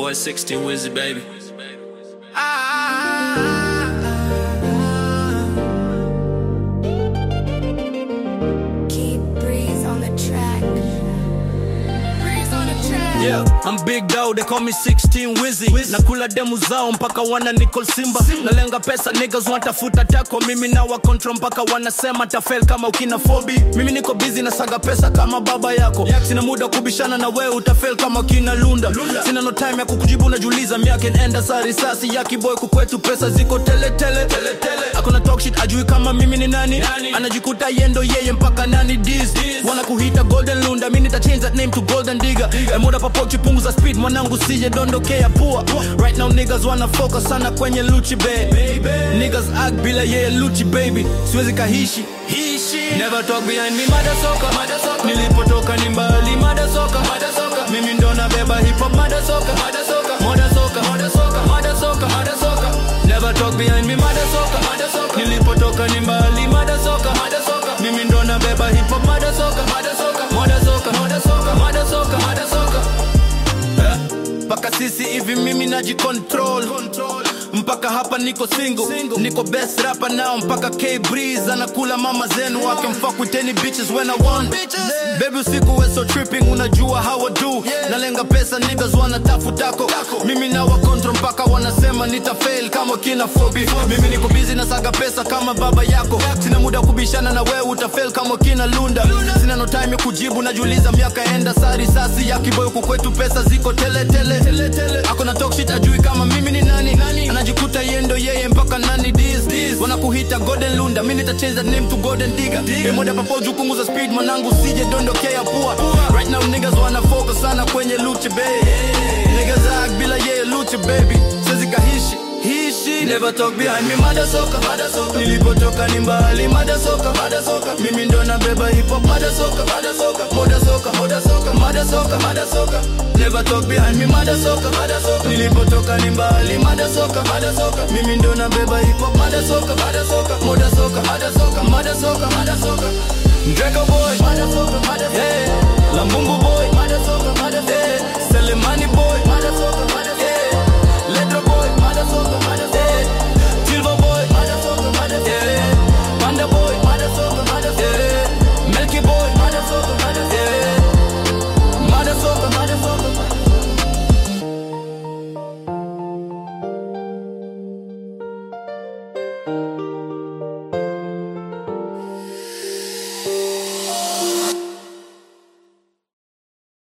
boy 16 Wizzy, baby. Keep breeze on the track. Breeze on the track. Yeah, I'm big dog, they call me 16 Wizzy. Nakula demu zao mpaka wana Nicole Simba. Nalenga pesa niggas wanatafuta tako, mimi na wa control mpaka wanasema tafel kama ukina fobi. Mimi niko busy na saga pesa kama baba yako. Sina muda kubishana na wewe utafel kama kina Lunda. Sina no time ya kukujibu najiuliza miaka inaenda saa risasi ya kiboy kukwetu pesa ziko tele tele tele tele. Akona talk shit ajui kama mimi ni nani. Anajikuta yendo yeye mpaka nani diz. Wana kuhita golden lunda, mimi nita change that name to golden digger. E muda papochi punguza speed mwanangu sije dondokea pua. Right now niggas wana focus sana kwenye luchi baby. Niggas act bila yeye luchi baby. Siwezi kahishi hishi. Never talk behind me mada soka. Mada soka. Nilipotoka ni mbali mada soka. Mada soka. Mimi ndo nabeba hip hop mada soka. Mada soka. Mada soka. Mada soka. Mada soka. Mada soka. Never talk behind me mada soka. Mada soka. Nilipotoka ni mbali mada soka. Mada soka. Mimi ndo nabeba hip hop mada soka. Mada soka. Mada soka. Mada soka. Mada soka. Mada soka. mpaka sisi hivi mimi najicontrol mpaka hapa niko single, niko best rapper now mpaka K Breeze anakula mama zenu wake mfuck with any bitches when I want baby usiku we so tripping unajua how I do nalenga pesa niggas wanatafutako mimi na wa control mpaka wanasema nita fail kama kina Fobi mimi niko busy na saga pesa kama baba yako sina muda kubishana na wewe utafail kama kina Lunda sina no time ya kujibu najiuliza miaka enda saa risasi ya kiboyo kukwetu pesa ziko tele tele ako na talk shit ajui kama mimi ni nani anajikuta yendo yeye mpaka nani this this wanakuhita golden lunda mimi nita change that name to golden digger emoda papo jukunguza speed mwanangu sije dondokea pua right now niggas wana focus sana kwenye luchi baby niggas act bila yeye luchi baby siwezi kahishi hishi never talk behind me mada soka mada soka nilipotoka ni mbali mada soka mada soka mimi ndo nabeba hip hop mada soka mada soka moda soka moda soka mada soka mada soka never talk behind me mada soka mada soka nilipotoka ni mbali mada soka mada soka mimi ndo nabeba hip hop mada soka mada soka moda soka mada soka mada soka mada soka